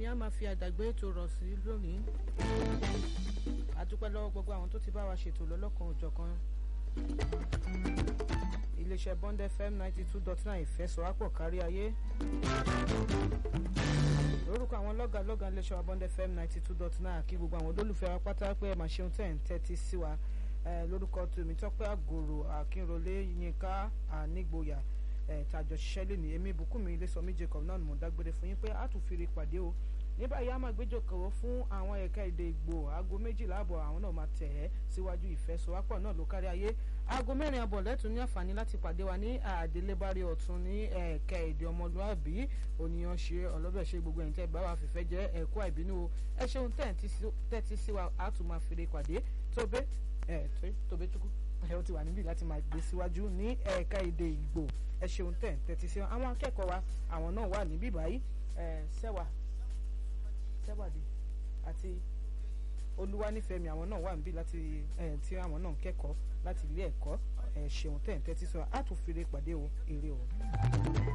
á máa fi àdàgbé ètò rọ̀ sí lónìí àdúpẹ́ lọ́wọ́ gbogbo àwọn tó ti bá wa ṣètò lọ́lọ́kan òjọ̀kan iléeṣẹ́ Bond FM ninety two dot nine ìfẹsọ̀wápọ̀ kárí ayé lórúkọ àwọn lọ́gà lọ́gà iléeṣẹ́ wa Bond FM ninety two dot nine kí gbogbo àwọn olólùfẹ́ wa pátá pé ẹ máa ṣeun tẹ̀ ń tẹ́tí sí wa lórúkọ tèmi tọ́pẹ́ àgòrò akínrolé yínká ànígboyà tàjọ ṣiṣẹ́ lónìí èmi bùkúnmi ilésọmí Jacob náà ni mo dágbére fún yín pé a tún fi rí pàdé o ní báyìí a máa gbéjòkòó fún àwọn ẹ̀ka èdè Ìgbò aago méjìlá àbọ̀ àwọn náà máa tẹ̀ ẹ́ síwájú ìfẹsọ̀wápọ̀ náà ló kárí ayé aago mẹ́rin àbọ̀ lẹ́tùn ní àǹfààní láti pàdé wa ní àdélébárí ọ̀tún ní ẹ̀ka èdè ọmọlúàbí ònìyàn ṣe ọlọ́bẹ̀ ṣe gbogbo ẹ̀yìn tẹ́ bá wa fìfẹ́ jẹ́ ẹ̀kọ́ àìbínú o ẹ ṣeun tẹ́tí sí wa a tún máa fèrè pàdé tóbé tóbé tukú ẹ ó ti wà níbí láti máa gbé síwájú ní ẹ̀ka èdè Ìgbò ẹ ṣeun tẹ̀ tẹ́tí sí wa àwọn akẹ́kọ̀ọ́ wa àwọn náà wà níbí báyìí sẹ́wà sẹ́wàdì àti olúwanífẹ̀mí àwọn náà wà níbí láti tí àwọn náà ń kẹ́kọ̀ọ́ láti ilé ẹ̀kọ́ ṣeun tẹ̀ tẹ́tí sí wa a tún fèrè pàdé o èrè o.